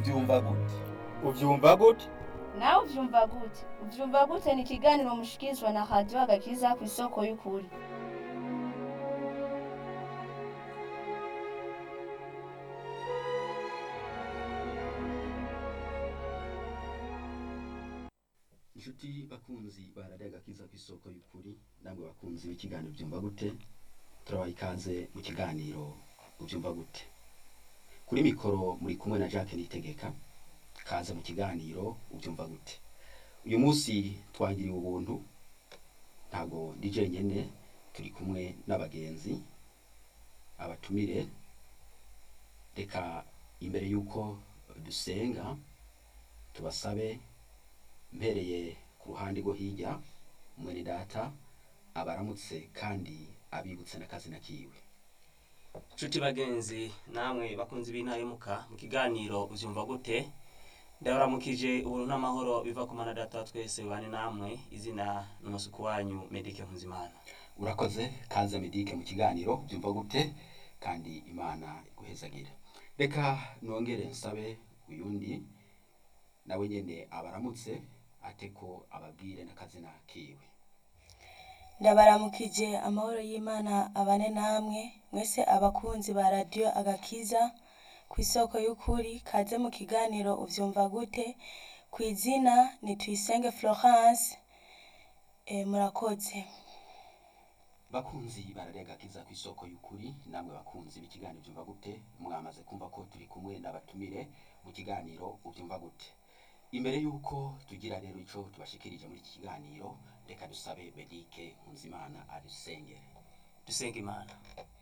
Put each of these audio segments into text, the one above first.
ubyumva gute uvyumva gute nawe uvyumva gute uvyumva gute ni ikiganiro mushikirizwa na radiyo agakiza ku isoko y'ukuri inshuti bakunzi barariye agakiza ku isoko y'ukuri namwe bakunzi b'ikiganiro byumva gute turabaha ikaze mu kiganiro ubyumva gute kuri mikoro muri kumwe na jacques nitegeka kaze mu kiganiro ubyumva gute uyu munsi twagiriwe ubuntu ntabwo ndi jenyine turi kumwe n'abagenzi abatumire reka imbere y'uko dusenga tubasabe mpereye ku ruhande rwo hirya mwene data abaramutse kandi abibutse n'akazina kiwe nshuti bagenzi namwe bakunzi b'intahemuka mu kiganiro ubyumva gute ndabaramukije ubuntu n'amahoro biva ku mana data wa twese bane namwe izina n'umusuku wanyu medike nkuzimana urakoze kaze medike mu kiganiro byumva gute kandi imana iguhezagire reka nongere nsabe uyundi nawe nyene abaramutse ate ko ababwire n'akazina kiwe ndabaramukije amahoro y'imana abane namwe mwese abakunzi ba radiyo agakiza ku isoko y'ukuri kaze mu kiganiro uvyumva gute ku izina ni tuyisenge florence e, murakoze bakunzi bararega kiza ku isoko y'ukuri namwe bakunzi b'ikiganiro byumva gute mwamaze kumva ko turi kumwe n'abatumire mu kiganiro ubyumva gute imbere y'uko tugira rero ico tubashikirije muri iki kiganiro reka dusabe medike nkunzimana adusengere dusenga imana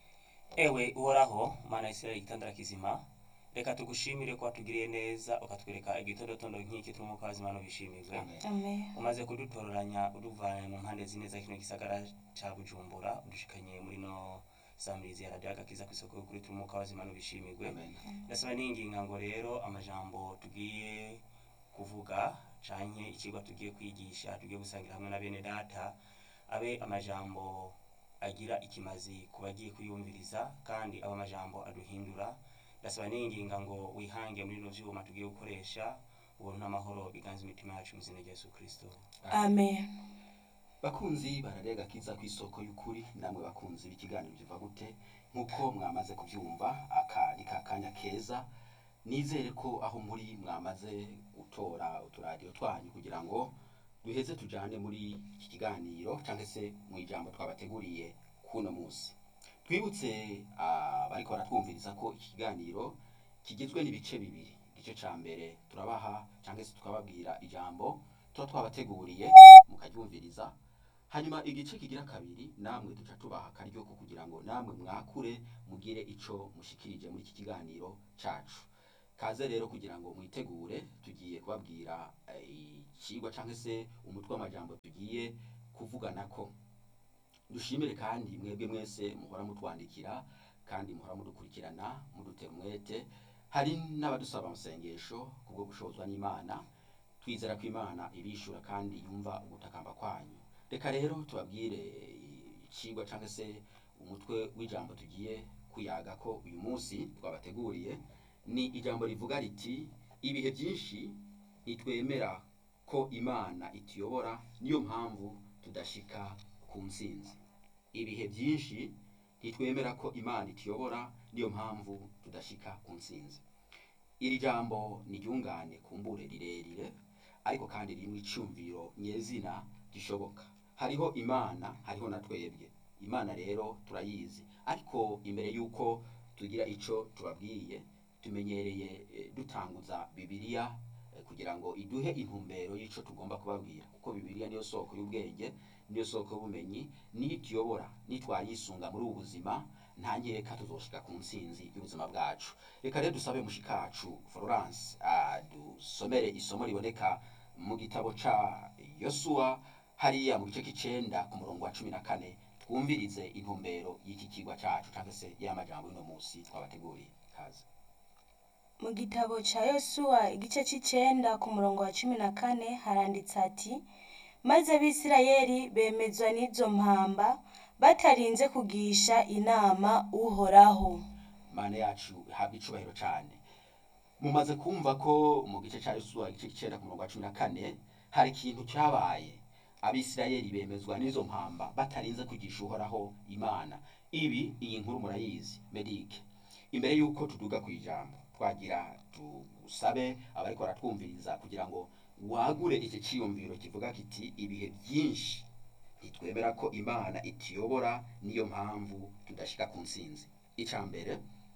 ewe uhoraho mana ya isirayeli igitandara kizima reka tugushimire ko watugiriye neza ukatwereka igitodotondo nk'iki tw'umwuka w'azima n'ubishimirwe Amen. amen umaze kudutororanya uduvanye mu mpande zine za kino gisagara ca bujumbura udushikanye muri no samirizi ya radiyo agakiza ku isoko kuri tw'umwuka w'azima n'ubishimirwe Amen. ndasaba n'inginga ngo rero amajambo tugiye kuvuga canke icigwa tugiye kwigisha tugiye gusangira hamwe na bene data abe amajambo agira ikimazi ku bagiye kuyumviriza kandi aba amajambo aduhindura ndasaba n'inginga ngo wihange muri bino vyuma tugiye gukoresha ubuntu n'amahoro biganza imitima yacu mu izina rya yesu kristo amen bakunzi bararega kiza ku isoko y'ukuri namwe bakunzi b'ikiganiro biva gute nk'uko mwamaze kubyumva aka ni ka kanya keza nizere ko aho muri mwamaze gutora uturadiyo twanyu kugira ngo duheze tujane muri iki kiganiro cyangwa se mu ijambo twabateguriye kuno munsi twibutse abariko baratwumviriza ko iki kiganiro kigizwe n'ibice bibiri igice ca mbere turabaha cyangwa se tukababwira ijambo tuba twabateguriye mukaryumviriza hanyuma igice kigira kabiri namwe duca tubaha akaryo ko kugira ngo namwe mwakure mugire ico mushikirije muri iki kiganiro cacu kaze rero kugira ngo mwitegure tugiye kubabwira eh, icigwa cyangwa se umutwe w'amajambo tugiye kuvuganako dushimire kandi mwebwe mwese muhora mutwandikira kandi muhora mudukurikirana mudutera umwete hari n'abadusaba amasengesho kubwo gushozwa n'imana twizera ko imana ibishura kandi yumva ugutakamba kwanyu reka rero tubabwire icigwa cyangwa se umutwe w'ijambo tugiye kuyaga ko uyu munsi twabateguriye ni ijambo rivuga riti ibihe byinshi ntitwemera ko imana ituyobora niyo mpamvu tudashika ku ntsinzi ibihe byinshi ntitwemera ko imana ituyobora niyo mpamvu tudashika ku ntsinzi iri jambo ni ryungane kumbure rirerire ariko kandi ririmo icumviro nyezina gishoboka hariho imana hariho na twebwe imana rero turayizi ariko imbere y'uko tugira ico tubabwiye tumenyereye eh, dutanguza bibiliya eh, kugira ngo iduhe intumbero y'ico tugomba kubabwira kuko bibiliya niyo soko y'ubwenge niyo soko y'ubumenyi niyo ituyobora nitwayisunga muri ubu buzima nta nkeka tuzoshika ku ntsinzi y'ubuzima bwacu reka rero dusabe mushikacu florence adusomere isomo riboneka mu gitabo ca yosuwa hariya mu gice k'icenda ku murongo wa cumi na kane twumvirize intumbero y'iki kigwa cacu cyangwa se y'amajambo y'uno munsi twabateguriye kaze mu gitabo ca yosuwa igice c'icenda ku murongo wa cumi na kane haranditse ati maze abisirayeli bemezwa n'izo mpamba batarinze kugisha inama uhoraho mana yacu ihabwa icubahiro cane mumaze kumva ko mu gice cya yosuwa igice cyenda ku murongo wa cumi na kane hari ikintu cyabaye abisirayeli bemezwa n'izo mpamba batarinze kugisha uhoraho imana ibi iyi nkuru murayizi medike imbere y'uko tuduga ku ijambo twagira tusabe abariko baratwumviriza kugira ngo wagure iki cyiyumviro kivuga kiti ibihe byinshi ntitwemera ko imana ituyobora niyo mpamvu tudashika ku ntsinzi icya mbere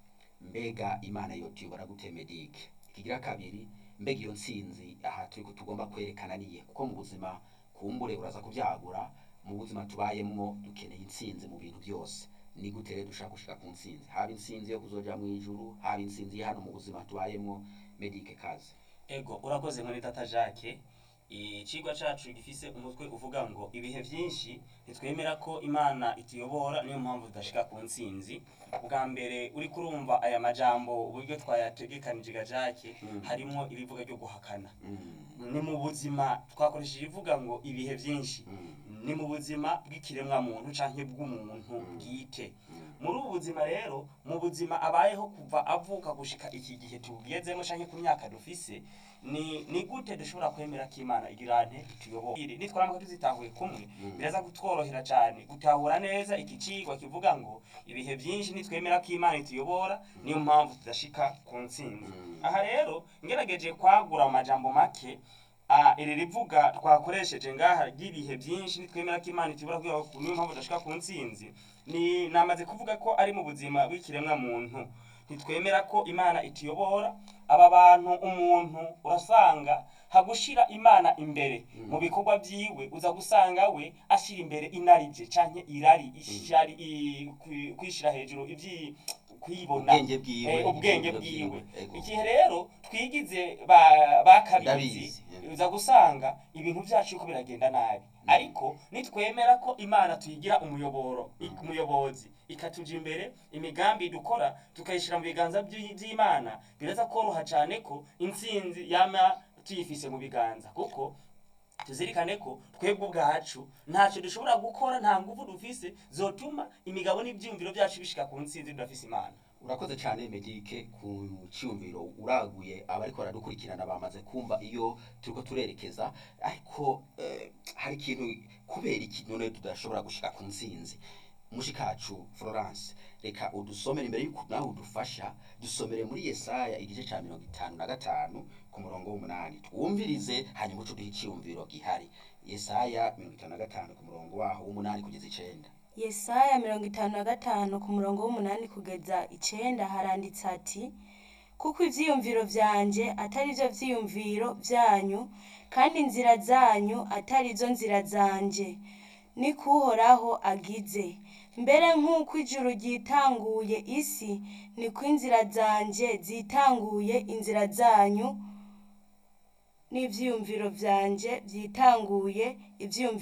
mbega imana yo tuyobora gute medike ikigira kabiri mbega iyo ntsinzi aha turi tugomba kwerekana niye kuko mu buzima kumbure uraza kubyagura mu buzima tubayemwo dukeneye intsinzi mu bintu byose ni gute rero dushaka gushika ku ntsinzi haba intsinzi yo kuzoja mu ijuru haba intsinzi hano mu buzima tubayemwo medike kazi ego urakoze muri tata jacques icigwa cacu gifise umutwe uvuga ngo ibihe vyinshi ntitwemera ko imana ituyobora niyo mpamvu tudashika ku ntsinzi bwa mbere uri kurumva aya majambo uburyo twayategekanije ga jacques Mm. harimwo irivuga ryo guhakana Mm, ni mu buzima twakoresheje ivuga ngo ibihe vyinshi mm, ni mu buzima bw'ikiremwa muntu canke bw'umuntu Mm. bwite mm. muri ubu buzima rero mu buzima abayeho kuva avuka gushika iki gihe tugezemo canke ku myaka dufise ni ni gute dushobora kwemera ko imana igira nte ituyobora iri nitwaramuka tuzitahuye kumwe Mm. biraza kutworohera cyane gutahura neza iki cigwa kivuga ngo ibihe byinshi nitwemera ko imana ituyobora niyo mpamvu tudashika ku ntsinzi Mm. aha rero ngerageje kwagura amajambo make Ah, iri rivuga twakoresheje ngaha ry'ibihe byinshi nitwemera ko imana itubura kugira ngo niyo mpamvu tudashika ku ntsinzi ni namaze kuvuga ko ari mu buzima bw'ikiremwa muntu ntitwemera ko imana ituyobora aba bantu umuntu urasanga hagushira imana imbere Mm. mu bikorwa byiwe uza gusanga we ashira imbere inarije canke irari ishari i- kwi- kwishira hejuru ivyi kwibona ubwenge bwiwe Eh, ubwenge ivyiyumviro bwiwe vyiwe, ego. igihe rero twigize ba- bakabizi Ndabizi, yeah. uza gusanga ibintu byacu yuko biragenda nabi ariko nitwemera ko imana tuyigira umuyoboro i- umuyobozi ikatuja imbere imigambi dukora tukayishira mu biganza by'i- by'imana biraza koroha cyane ko intsinzi yama tuyifise mu biganza kuko tuzirikane ko twebwe ubwacu ntacyo dushobora gukora nta nguvu dufise zotuma imigabo n'ibyiyumviro byacu bishika ku ntsinzi tudafise imana urakoze cyane medike ku cyumviro uraguye abariko baradukurikirana bamaze kumva iyo turiko turerekeza ariko eh, hari ikintu kubera iki none tudashobora gushika ku ntsinzi mushikacu florence reka udusomere imbere y'uko nawe udufasha dusomere muri yesaya igice cya mirongo itanu na gatanu ku murongo w'umunani twumvirize hanyuma uco duhe icyiyumviro gihari yesaya mirongo itanu na gatanu ku murongo waho w'umunani kugeza icenda yesaya mirongo itanu na gatanu ku murongo w'umunani kugeza icenda haranditse ati kuko ivyiyumviro vyanje atari vyo vyiyumviro vyanyu kandi inzira zanyu atari zo nzira zanje ni kuhoraho agize mbere nk'uko ijuru ryitanguye isi niko inzira zanje zitanguye inzira zanyu n'ivyiyumviro vyanje vyitanguye ivyiyumviro